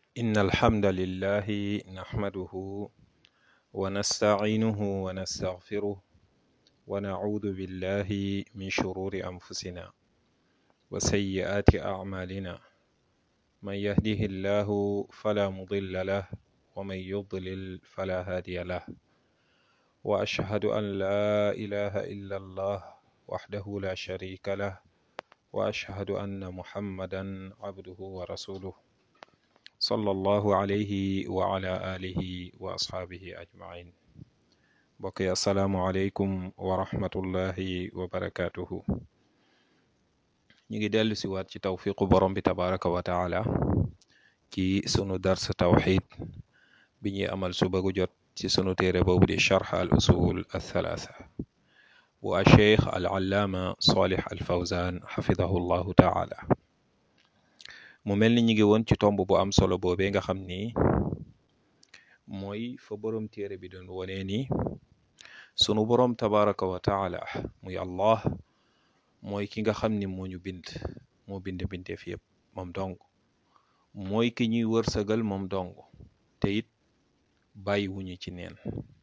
إن الحمد لله نحمده ونستعينه ونستغفره ونعوذ بالله من شرور أنفسنا وسيئات أعمالنا من يهده الله فلا مضل له ومن يضلل فلا هادي له وأشهد أن لا إله إلا الله وحده لا شريك له وأشهد أن محمدا عبده ورسوله صلى الله عليه وعلى آله وأصحابه أجمعين mbokk yi asalaamualeykum wa rahmatullahi wa barakaatuhu ñu ngi dellu si waat ci tawfiqu borom bi tabaraka wa taala ci sunu dars tawxid bi ñuy amal suba gu jot ci sunu téere boobu di charx al usul althalatha bu a cheikh al allaama salih al fawzan xafidahu llahu taala mu mel ni ñu ngi woon ci tomb bu am solo boobee nga xam ni mooy fa borom téere bi doon wonee ni sunu boroom tabaraka wa taala muy allah mooy ki nga xam ni moo ñu bind moo bind bindeef yépp moom dong mooy ki ñuy wërsëgal moom dong te it bàyyi wuñu ci neen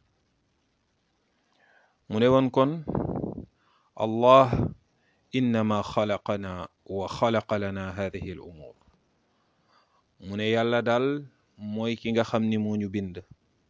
mu ne woon kon allah innama xalaqana wa xalaqa lana hadihi al umur mu ne yàlla daal mooy ki nga xam ni moo ñu bind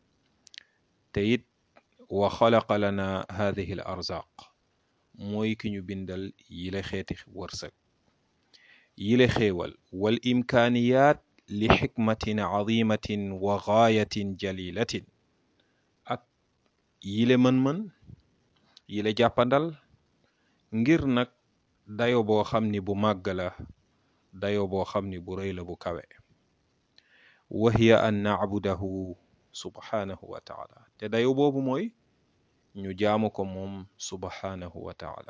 te it wa xalaqa lana hadihi al arzaq mooy ki ñu bindal yile xeeti wërsëg yile xéewal wal imkaaniyaat li xikmatin azimatin wa gaayatin jalilatin ak yile mën-mën yile jàppandal ngir nag dayo boo xam ni bu màgg la dayo boo xam ni bu rëy la bu kawe wa hiya an nacbudahu subhaanahu wa taala te dayo boobu mooy ñu jaamu ko moom subhaanahu wa taala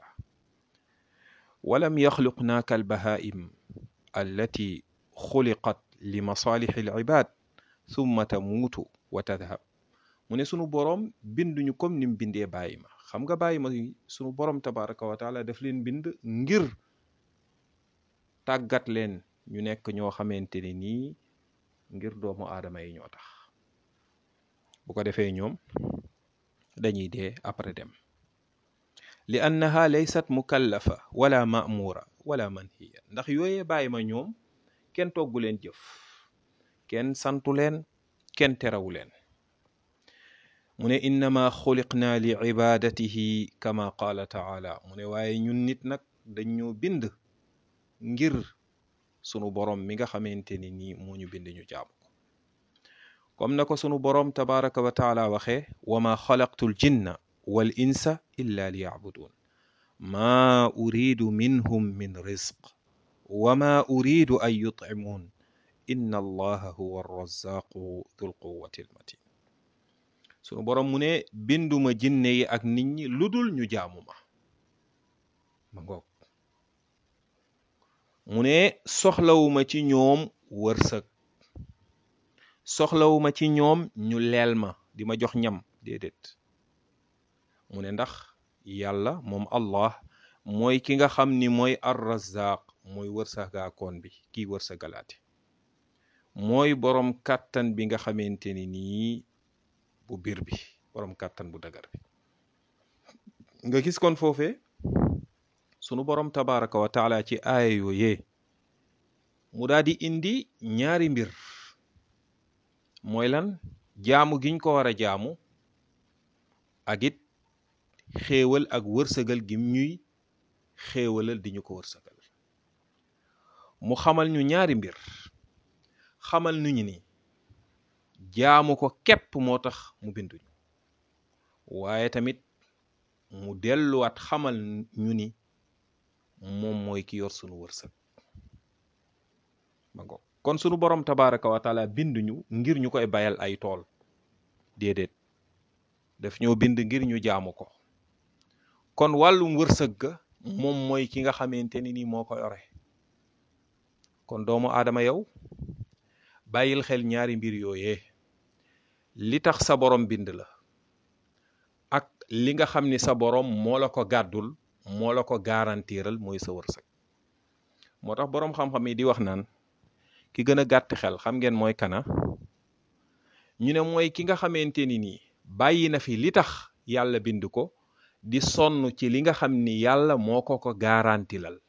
walam yaxluqnaa kal bahaa'im allati xuliqat li masaalixi al ibaad thumma tamuutu wa tadhab mu ne sunu boroom binduñu comme nim bindee bàyyi ma xam nga bàyyi ma sunu boroom tabaraka wa taala daf leen bind ngir tàggat leen ñu nekk ñoo xamante ne nii ngir doomu aadama yi ñoo tax bu ko defee ñoom dañuy dee après dem li annaha laysat mukallafa wala ma'mura wala manhiya ndax yooyee bàyyi ma ñoom kenn toggu leen jëf kenn santu leen kenn terawu leen mu ne innama xuliqna li ibadatihi kama qaala taala mu ne waaye ñun nit nag dañ ñoo bind ngir sunu borom mi nga xamante ni nii moo ñu bind ñu jaamu ko comme na ko sunu borom tabaraka wa taala waxee wa ma xalaqtu l jinna wal insa illa li yacbudun ma uridu minhum min rizq wa ma uridu an yutcimuun inna allaha huwa arrazaqu dul quwati almatin sunu borom mu ne binduma jinne yi ak nit ñi lu dul ñu jaamu ma ma ngoog mu ne soxlawuma ci ñoom wërsëg soxlawuma ci ñoom ñu leel ma di ma jox ñam déedéet mu ne ndax yàlla moom allah mooy ki nga xam ni mooy arrazaq mooy wërsëgaakoon bi kii wërsëgalaate mooy boroom kàttan bi nga xamante ni nii bu biir bi boroom kàttan bu dagar bi nga gis kon foofee sunu boroom tabaraka wa taala ci aaya yooyee mu daal di indi ñaari mbir mooy lan jaamu giñ ko war a jaamu ak it xéewal ak wërsëgal gim ñuy xéewalal di ñu ko wërsëgal mu xamal ñu ñaari mbir xamal nuñu ni jaamu ko képp moo tax mu binduñu waaye tamit mu delluwaat xamal ñu ni moom mooy ki yor sunu wërsëg ma ngo kon sunu borom tabaraka wa taala binduñu ngir ñu koy bayal ay tool déedéet daf ñoo bind ngir ñu jaamu ko kon wàllum wërsëg ga moom mooy ki nga xamante ni nii moo ko yore kon doomu aadama yow bàyyil xel ñaari mbir yooyee li tax sa borom bind la ak li nga xam ni sa borom moo la ko gàddul moo la ko garantiral mooy sa wërsëg moo tax boroom xam-xam yi di wax naan ki gën a gàtt xel xam ngeen mooy kana ñu ne mooy ki nga xamante ni nii bàyyi na fi li tax yàlla bind ko di sonn ci li nga xam ni yàlla moo ko ko garantilal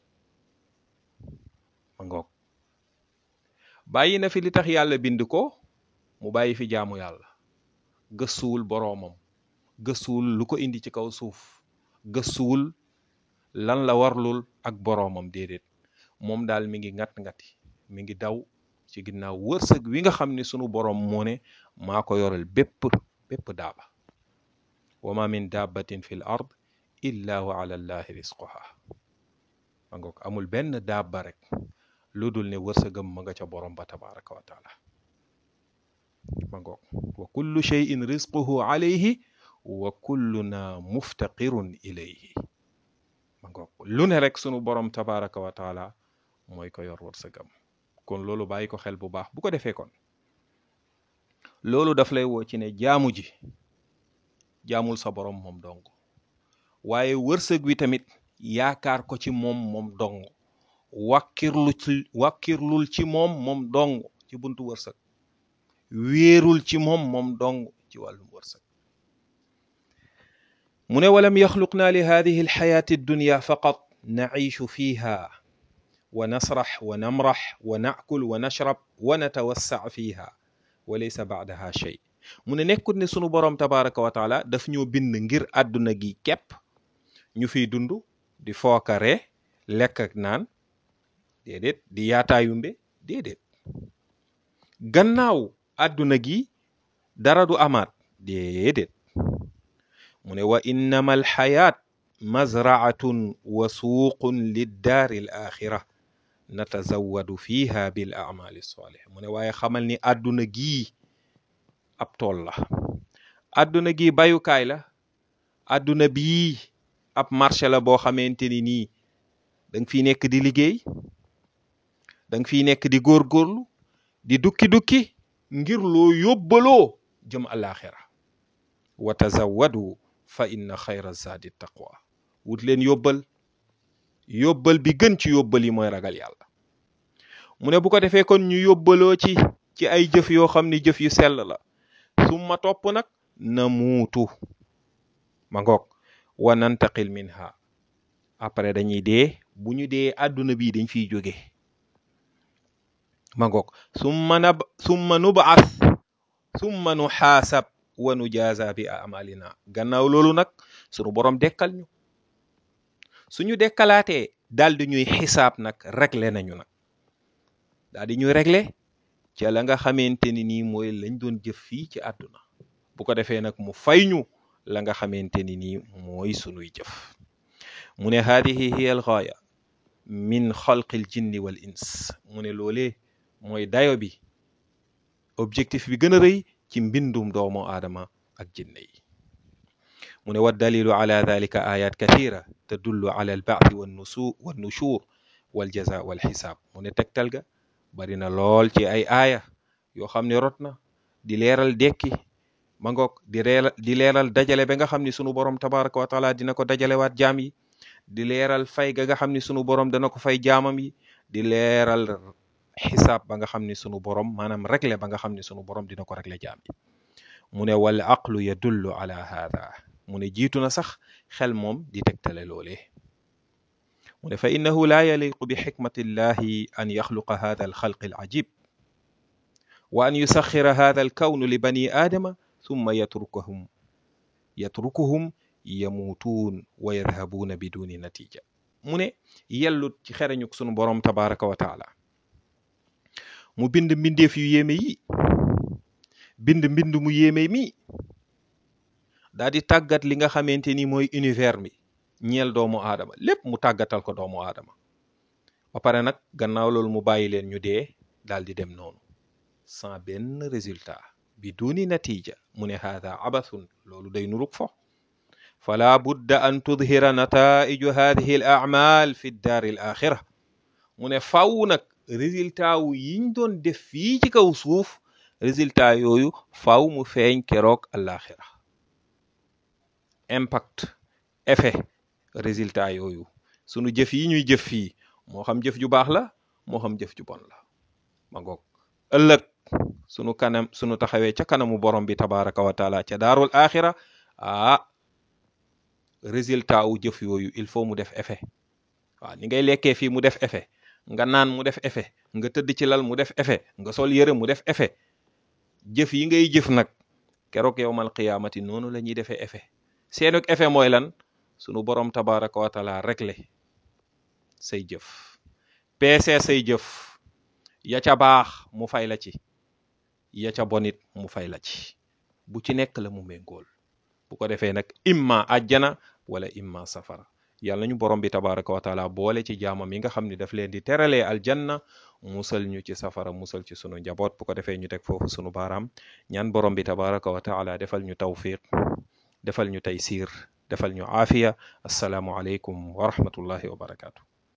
ma ngoog bàyyi na fi li tax yàlla bind ko mu bàyyi fi jaamu yàlla gëstuwul boroomam gëstuwul lu ko indi ci kaw suuf gëstuwul lan la warlul ak boroomam déedéet moom daal mi ngi ngat-ngati mi ngi daw ci ginnaaw wërsëg wi nga xam ne sunu boroom moo ne maa ko yoral bépp bépp daaba wa ma min dabbatin fi l ard illa wa ala llahi risquha ma ngoog amul benn daaba rek lu dul ne wërsëgam ma nga ca borom ba tabaraka wa taala ma ngoog wa kullu cheyin risquhu alayhi wa kulluna muftaqirun ilayhi ma ngoog lu ne rek sunu borom tabaraka wa taala mooy ko yor wërsëgam kon loolu bàyyi ko xel bu baax bu ko defee kon loolu daf lay woo ci ne jaamu ji jaamul sa borom moom dong waaye wërsëg wi tamit yaakaar ko ci moom moom dong wàkkirlu ci wàkkirlul ci moom moom dong ci buntu wërsëg wéerul ci moom moom dong ci wàllum wërsëg mu ne walam yaxluqna li hadihi alxayaati addunya faqat naciishu fiha wa nasrax wa namrax wa naakul wa nashrab wa natawassac fiha wa laysa bacdaha shay mu ne nekkut ne sunu boroom tabaraka wa taala daf ñoo bind ngir àdduna gi képp ñu fiy dund di fookare lekk ak naan déedéet di yaataayumbe déedéet gannaaw àdduna gi dara du amaat déedéet mu ne wa innama alxayaat mazraatun wa suuqun liddaari l axira natazawadu fiha bil amali salih mu ne waaye xamal ni àdduna gii ab tool la àdduna gi bayukaay la àdduna bii ab marché la boo xamante ni nii da nga fiy nekk di liggéey da nga fiy nekk di góorgóorlu di dukki-dukki ngir loo yóbbaloo jëm alaxira wa tazawadu fa inna xayra zaadi taqwa wut leen yóbbal yóbbal bi gën ci yóbbal yi mooy ragal yàlla mu ne bu ko defee kon ñu yóbbaloo ci ci ay jëf yoo xam ni jëf yu sell la summa topp nag na muutu ma ngoog wa nantaqil minha après dañuy dee bu ñu dee àdduna bi dañ fiy jóge ma ngoog summa nab summa nubaas summa nu xaasab wa nu jaaza bi amalina gannaaw loolu nag sunu borom dekkal ñu suñu dekkalaatee daal di ñuy xisaab nag réglé nañu nag daal di ñuy réglé ca la nga xamante ni nii mooy lañ doon jëf fii ci àdduna bu ko defee nag mu fay ñu la nga xamante ni nii mooy sunuy jëf mu ne haadihi hiya al gaaya min xalqil jinni wal ins mu ne loolee mooy dayo bi objectif bi gën a rëy ci mbindum doomu aadama ak jinne yi mu ne wa dalilu ala dalika ayat kathira tadullu ala al baathi wan nusu wan nushur wal jaza wal xisaab mu ne tegtal ga bari na lool ci ay aaya yoo xam ne rot na di leeral dekki ma ngoog di leeral di leeral dajale ba nga xam ni sunu borom tabaraka wa taala dina ko dajalewaat jaam yi di leeral fay ga nga xam ni sunu borom dana ko fay jaamam yi di leeral xisaab ba nga xam ni sunu borom maanaam réglé ba nga xam ni sunu borom dina ko réglé jaam yi mu ne wal aqlu yadullu ala hada mu ne jiitu na sax xel moom di tegtale loolee mu ne fa innahu la yaliqu bi xikmati llahi an yaxluqa hada alxalq alajib wa an yusaxira hada alkawnu li bani aadama summa yatrukuhum yatrukuhum yamuutuun wa yadhabuuna biduni natija mu ne yellut ci xereñuk sunu borom tabaraka wa taala mu bind mbindeef yu yéeme yi bind mbind mu yéeme mi daa di tàggat li nga xamante ni mooy univers mi ñeel doomu aadama lépp mu tàggatal ko doomu aadama ba pare nag gannaaw loolu mu bàyyi leen ñu dee daal di dem noonu sans benn résultat bi duni natija mu ne haada abathun loolu day nurug fo fala budda an tudhira nataiju hadihi al amal fi daari al axira mu ne faw nag résultat wu yiñ doon def fii ci kaw suuf résultat yooyu faw mu feeñ keroog alaxira impact effet résultat yooyu sunu jëf yi ñuy jëf fii moo xam jëf ju baax la moo xam jëf ju bon la ma ngoog ëllëg sunu kanam sunu taxawee ca kanamu borom bi tabaraka wa taala ca daarul axira ah résultat wu jëf yooyu il faut mu def effet waaw ni ngay lekkee fii mu def effet nga naan mu def effet nga tëdd ci lal mu def effet nga sol yëre mu def effet jëf yi ngay jëf nag keroog yowmal qiyaamati noonu la ñuy defee effet seenuk effet mooy lan sunu borom tabaraka wa taala réglé say jëf peese say jëf ya ca baax mu fay la ci ya ca bonit mu fay la ci bu ci nekk la mu méngool bu ko defee nag imma àjjana wala imma safara yàlla ñu borom bi tabaraka wa taala boole ci jaamam yi nga xam ne daf leen di teralee aljanna musal ñu ci safara musal ci sunu njaboot bu ko defee ñu teg foofu sunu baaraam ñaan borom bi tabaraka wa taala defal ñu tawfiq defal ñu taysir defal ñu aafiya assalaamu aleykum wa rahmatullahi wa barakaatu